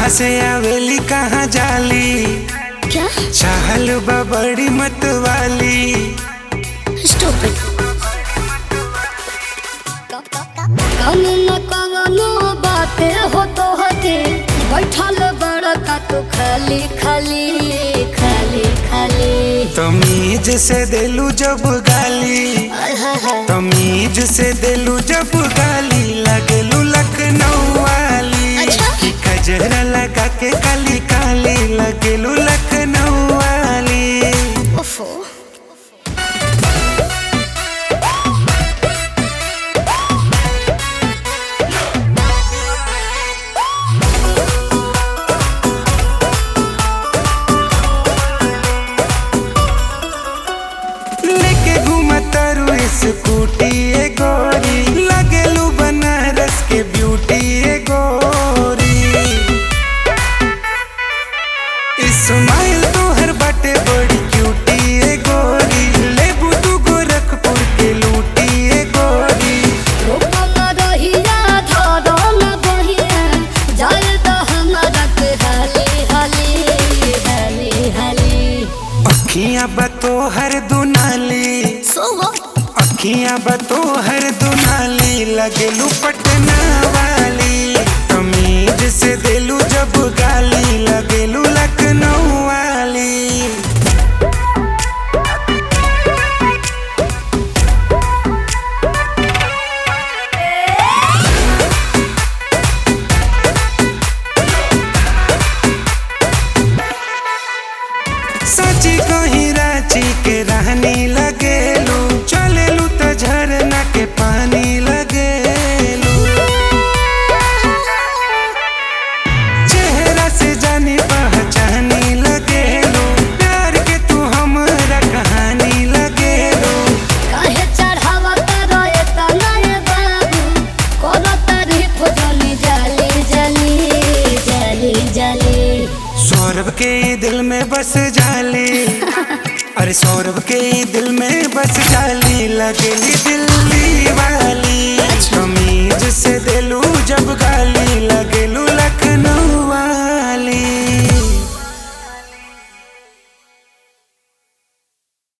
कहाँ से आवेली कहाँ जाली क्या चाहल बा बड़ी मत वाली स्टूपिड कौन न कवनो बाते हो तो हके बैठल बड़का तू खाली खाली खाली खाली तमीज से दिलू जब गाली आय हाय हाय तमीज से दिलू जब गाली लगलू लखनऊ वाली अच्छा। कि कजरा लगा के काली काली लगलू लखनऊ वाली ओफो लेके घूमतारू स्कूटी ए गोरी लगलू बनारस के ब्यूटी ए गोरी इस्माइल तोहर बाटे बड़ी क्यूटी ए गोरी लेबू तू गोरखपुर के लूटी ए गोरी रूपम रहिया धरो न बहिया जाय तो हमारा के हाली हाली हाली हाली अखियां बतो हर दुनाली सो व्हाट अखियां बतो हर दुनाली लगलू पटना वाली तमीज से दिलू जब गाली लगलू लखनऊ वाली सची कहीं रांची के रहनी लगेलू चलेलू त झरना के पानी लगेलू चेहरा से जानी पहचानी लगेलू प्यार के तू हमरा कहानी लगेलू काहे चढ़ावा तारो एता नए बाबू कोनो तारीफ जली जली जली जली जली सौरभ के दिल में बस जाली अरे सौरभ के दिल में बस जाली लगेली दिल्ली वाली तमीज से दिलू जब गाली लगेलू